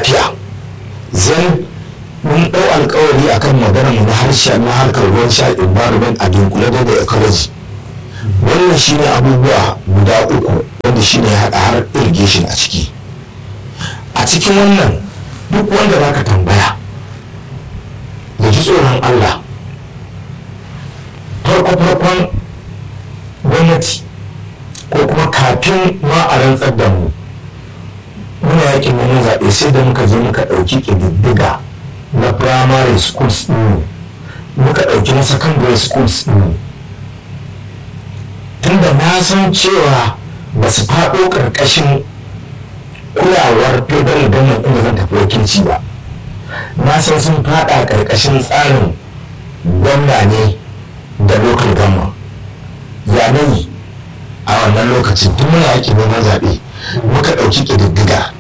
lafiya zan mun ɗau alkawari akan magana mu na harshe na harkar ruwan sha environment a dunkule da da ecology wannan shine abubuwa guda uku wanda shine haɗa har irrigation a ciki a cikin wannan duk wanda za ka tambaya da ji tsoron allah farko-farkon gwamnati ko kuma kafin ma a rantsar da mu muna yakin wani zaɓe sai da muka je muka ɗauki ƙididdiga na primary schools ɗin muka ɗauki na secondary schools ɗin tunda na san cewa ba su faɗo ƙarƙashin kulawar federal government inda zan tafi wakilci ba na san sun faɗa ƙarƙashin tsarin gwamna ne da local government yanayi a wannan lokacin tun muna yakin neman zaɓe muka ɗauki ƙididdiga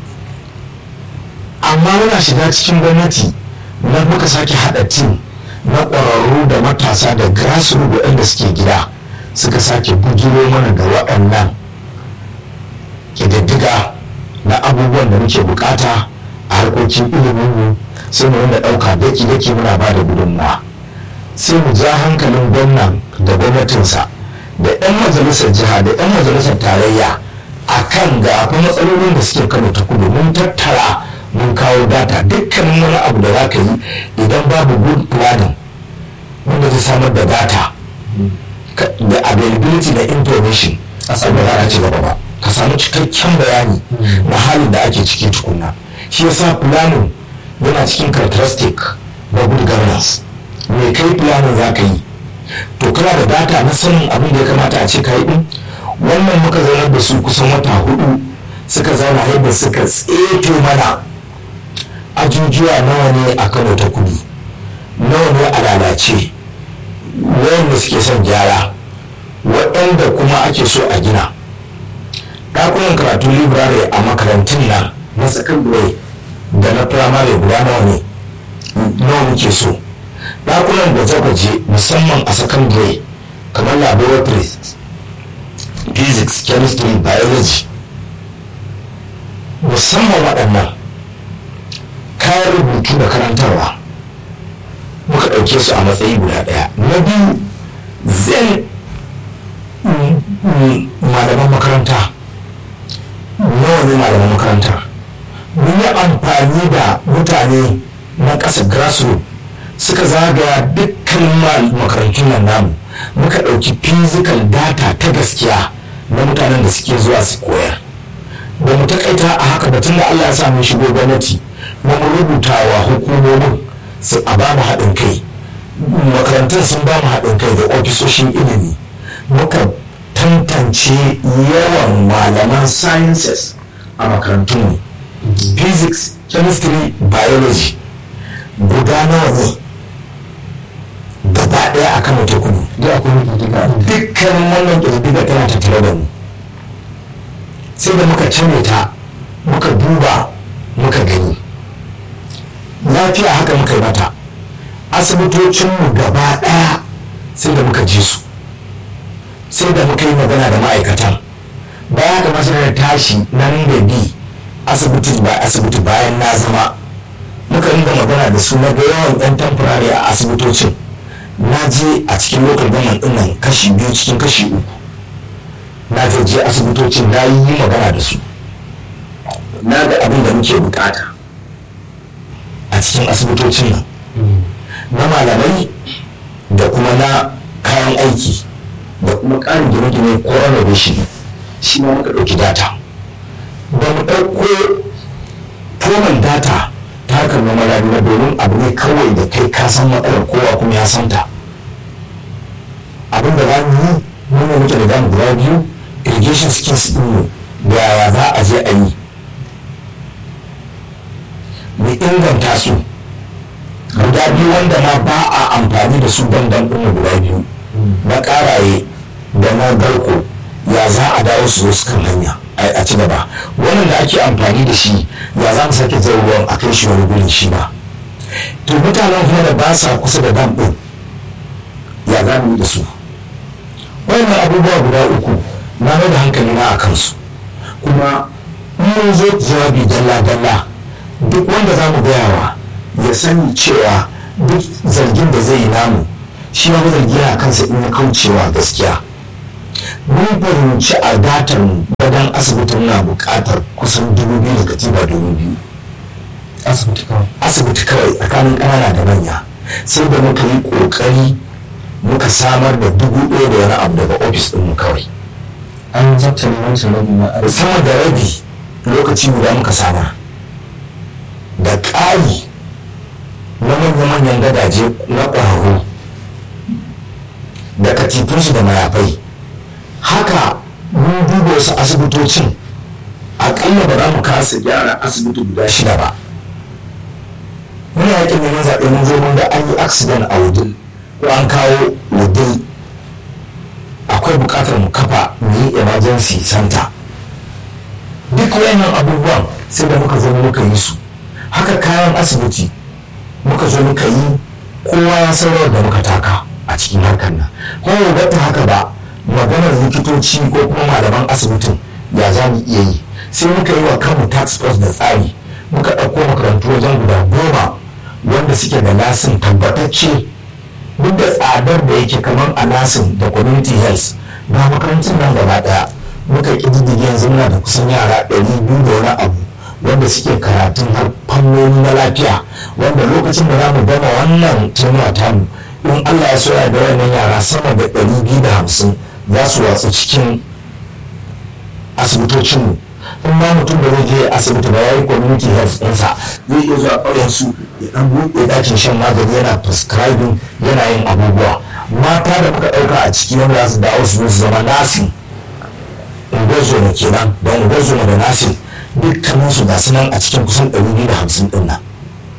amma muna shiga cikin gwamnati na muka sake haɗa tim na ƙwararru da matasa da grassroots waɗanda suke gida suka sake bujiro mana da waɗannan ƙididdiga na abubuwan da muke bukata a harkokin ilimin sai mu rinda ɗauka daki-daki muna ba da gudunmawa sai mu ja hankalin gwamnan da gwamnatinsa da 'yan majalisar jiha da 'yan majalisar tarayya a kan ga matsalolin da suke kano ta kudu mun tattara mun kawo data dukkanin wani abu da za ka yi idan babu good planning wanda zai samar da data da availability da information a samu za a ci gaba ba ka samu cikakken bayani na halin da ake ciki tukunna shi yasa planning yana cikin characteristic na good governance me kai planning za ka yi to kana da data na sanin abin da ya kamata a ce ka yi din wannan muka zaunar da su kusan wata hudu suka zauna yadda suka tseto mana ajujuwa nawa ne a kano ta kudu nawa ne a lalace wayanda suke son gyara waɗanda kuma ake so a gina ɗakunan karatu library a makarantun nan na secondary da na primary guda nawa ne nawa muke so ɗakunan gwaje-gwaje musamman a secondary kamar laboratories physics chemistry biology musamman waɗannan kayan rubutu da karantarwa muka ɗauke su a matsayi guda ɗaya na biyu zan malaman makaranta nawa ne malaman makaranta mun yi amfani da mutane na ƙasa grassroots suka zagaya dukkan makarantun nan namu muka ɗauki physical data ta gaskiya na mutanen da suke zuwa su koyar ba mu takaita a haka batun da allah ya sa mun shigo gwamnati kuma mu rubuta wa hukumomin su a ba mu haɗin kai makarantun sun ba mu haɗin kai da ofisoshin ilimi muka tantance yawan malaman sciences a makarantunmu physics chemistry biology guda nawa ne gaba ɗaya a kano ta kudu dukkan wannan ƙididdiga tana tattare da mu sai da muka cire ta muka duba muka gani lafiya haka muka yi mata asibitocinmu gaba ɗaya sai da muka ji su sai da muka yi magana da ma'aikatan baya ga masarar tashi nan da bi asibiti ba asibiti bayan na zama muka ringa magana da su na ga yawan yan tamfurare a asibitocin na je a cikin lokal gaman dinnan kashi biyu cikin kashi uku na je asibitocin na yi magana da su na ga abin da muke bukata a cikin asibitocin nan na malamai da kuma na kayan aiki da kuma ƙarin gine-gine ko renovation shi ma muka ɗauki data ba mu ɗauko toman data ta harkar noma rayuwa domin abu ne kawai da kai ka san matsalar kowa kuma ya santa abin da za mu yi mun muke da damu guda biyu irrigation skills din mu da yaya za a je a yi mu inganta su guda biyu wanda ma ba a amfani da su bandan ɗin guda biyu na ƙaraye da na garko ya za a dawo su zo su kan hanya a ci gaba wannan da ake amfani da shi ya za mu sake zai ruwan a kai shi wani gurin shi ba to mutanen kuma da ba sa kusa da dam ɗin ya za mu yi da su wannan abubuwa guda uku na mai da hankali na a kansu kuma mun zo jawabi dalla-dalla duk wanda za mu gayawa ya sani cewa duk zargin da zai yi namu shi ma zargi yana kansa in ya kaucewa gaskiya mun fahimci a datar gadon asibitin na buƙatar kusan dubu biyu da katiba dubu biyu asibiti kawai asibiti kawai tsakanin ƙanana da manya sai da muka yi ƙoƙari muka samar da dubu ɗaya da wani abu daga ofis ɗinmu kawai an zabta ne wancan rabi na arziki sama da rabi lokaci guda muka samar da ƙari na manya-manyan gadaje na ƙwararru da katifunsu da mayafai haka mun duba wasu asibitocin aƙalla ba za mu kasa gyara asibiti guda shida ba muna yakin neman zaɓe mun zo mun ga an yi accident a wudil ko an kawo wudil akwai buƙatar mu kafa mu yi emergency center duk wayannan abubuwan sai da muka zo muka yi su haka kayan asibiti muka zo muka yi kowa ya san rawar da muka taka a cikin harkar nan kuma ba ta haka ba maganar likitoci ko kuma malaman asibitin ya za mu iya yi sai muka yi wa kanmu tax force da tsari muka ɗauko makarantu wajen guda goma wanda suke da lasin tabbatacce duk da tsadar da yake kamar a nasin da community health na makarantun nan gaba ɗaya muka ƙididdige yanzu muna da kusan yara ɗari biyu da wani abu wanda suke karatun har fannoni na lafiya wanda lokacin da za mu gama wannan tunuwa tamu in allah ya soya da wannan yara sama da ɗari biyu da hamsin za su watsu cikin asibitocinmu in ma mutum da zai je asibiti ba ya yi community health ɗinsa zai iya zuwa ƙauyen su ya ɗan buɗe ɗakin shan magani yana prescribing yana yin abubuwa mata da muka ɗauka a ciki wanda za su dawo su zo su zama nasi ungozoma kenan da ungozoma da nasi dukkanin su gasu nan a cikin kusan 250 ɗin nan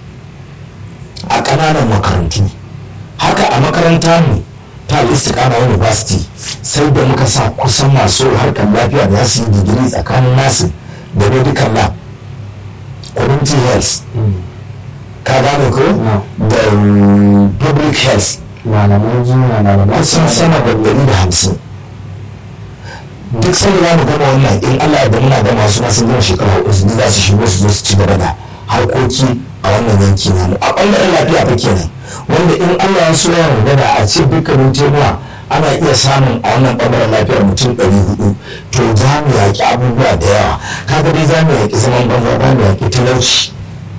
a ƙananan makarantu haka a makaranta mu ta istiqama university sai da muka sa kusan masu harkar lafiya da su yi digiri tsakanin nasu da medical lab community health ka gane ko da public health malaman jinya malaman kusan sama da ɗari da hamsin duk sanda za mu gama wannan in allah ya muna gama su masu gama shekara hudu su za su shigo su zo su ci gaba da harkoki a wannan yanki namu a ɓangaren lafiya fa kenan wanda in allah ya so ya magana a ce dukkanin tenuwa ana iya samun a wannan ɓangaren lafiyar mutum ɗari hudu to za mu yaƙi abubuwa da yawa kaga dai za mu yaƙi zaman banza za mu yaƙi talauci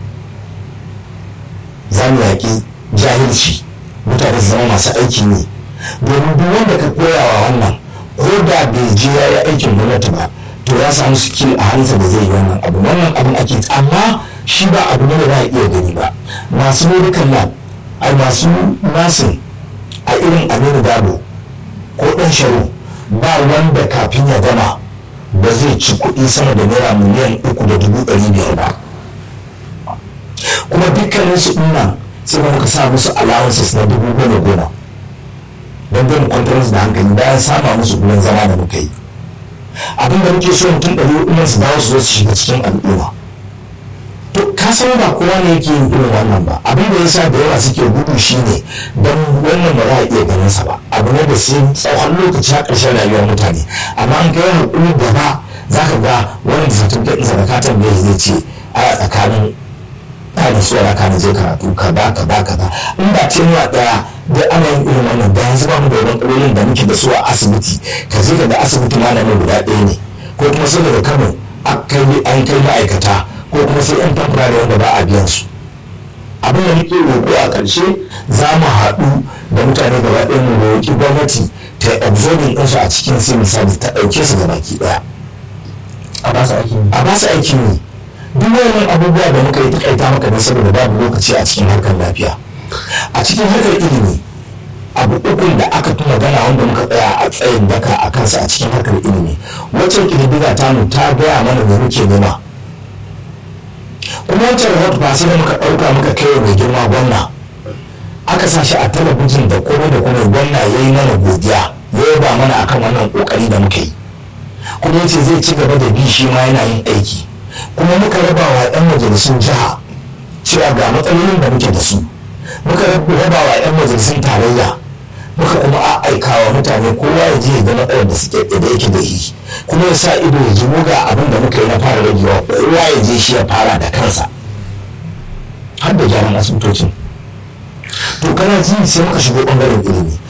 za mu yaƙi jahilci mutane su zama masu aiki ne domin duk wanda ka koyawa wannan ko da bai je ya yi aikin gwamnati ba to ya samu skill a hannunsa da zai yi wannan abu wannan abin ake amma shi ba abu ne da za a iya gani ba masu medical lab ai masu nasin a irin aminu dabo ko ɗan sharo ba wanda kafin ya gama ba zai ci kuɗi sama da naira miliyan uku da dubu ɗari biyar ba kuma dukkaninsu ɗin nan sai muka sa musu allowances na dubu goma goma don zai mu kwantar musu da hankali bayan sama musu gurin zama da muka yi abin da muke so mutum ɗari hudu su dawo su zo su shiga cikin al'umma to ka san ba kowa ne yake yin irin wannan ba abin da yasa da yawa suke gudu shine don wannan ba za a iya ganin sa ba abu ne da sai tsawon lokaci a ƙarshen rayuwar mutane amma an kai hakuri gaba za ka ga wani da certificate ɗinsa da katon da zai ce a tsakanin ɗanin su raka na je karatu kaza kaza kaza in ba tenuwa ɗaya da ana yin irin wannan da yanzu ba mu da wani da muke da su a asibiti ka je ka ga asibiti malamin guda ɗaya ne ko kuma sai daga kano an kai ma'aikata ko kuma sai yan tamfurare wanda ba a biyan su abin da muke roƙo a ƙarshe za mu haɗu da mutane gaba ɗaya mu roƙi gwamnati ta absorbing ɗinsu a cikin sai misali ta ɗauke su gabaki ɗaya a ba su aikin a ba su aikin yi duk wannan abubuwa da muka yi takaita maka ne saboda babu lokaci a cikin harkar lafiya a cikin harkar ilimi abu ukun da aka fi magana wanda muka tsaya a tsayin daka a kansa a cikin harkar ilimi wacce ƙididdiga ta mu ta gaya mana da muke nema kuma wancan rahoto ba sai da muka ɗauka muka kai mai girma gwamna aka sa shi a talabijin da komai da komai gwamna ya yi mana godiya ya ba mana akan wannan ƙoƙari da muka yi kuma yace zai ci gaba da bi shi ma yana yin aiki kuma muka raba wa 'yan majalisun jiha cewa ga matsalolin da muke da su muka raba wa 'yan majalisun tarayya muka kuma a aika wa mutane kowa ya je ya ga matsalar da suke da yake da shi kuma ya sa ido ya ji muga abin da muka yi na fara ragewa kowa ya je shi ya fara da kansa ƙananan asibitocin to kana ji sai muka shigo ɓangaren ilimi